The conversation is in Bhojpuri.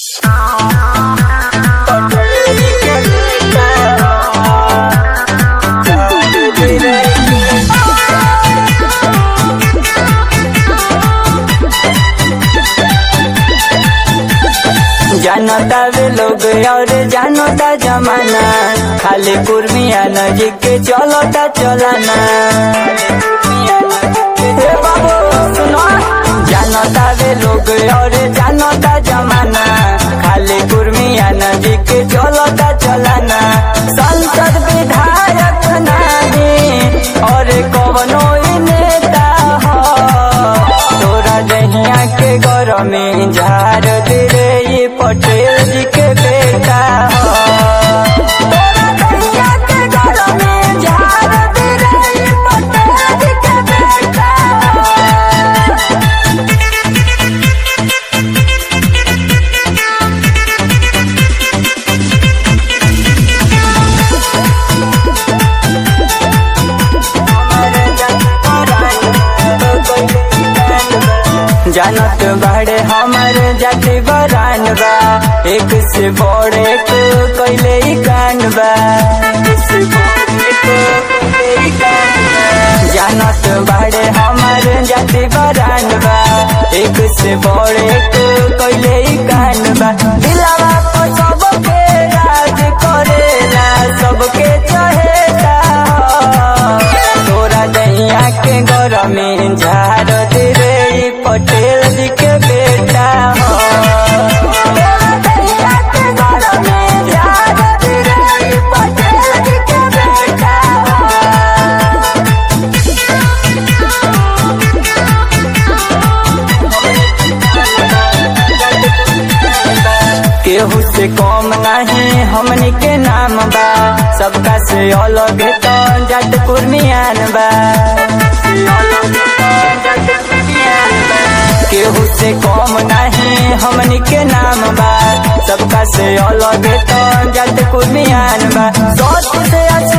जानता वे लोग और जानता जमाना खाली कुर्मिया नजीक के चलता चलाना हे बाबू सुनो जानता वे लोग और जानता जमाना खाली कुर्मिया नजीक के चलता चलाना संसद विधायक नहीं और कवनो ही नेता हो तोरा दहिया के घर में झाड़ दे रे ये पटेल जी के बेटा हो तोरा दहिया के घर में झाड़ दे रे ये पटेल जी के बेटा हो जानत बाड़े हमर जाति बरान बा एक से बड़ एक कैले ही कान बा जानत बाड़े हमर जाति बरान बा एक से बड़ एक कैले ही कान बा दिलावा को सबके राज करेला सबके चहेता तोरा दैया के घर में झाड़ दे रे ई पटेल जी के बेटा हो तोरा दैया के घर में झाड़ दे रे ई पटेल जी के बेटा हो केहू से कम नहीं हमनी के नाम बा सबका से अलग तो जट कुर्मियान बा केहू से कम नहीं हमनी के नाम बा सबका से अलग तो जट कुर्मियान बा सोच से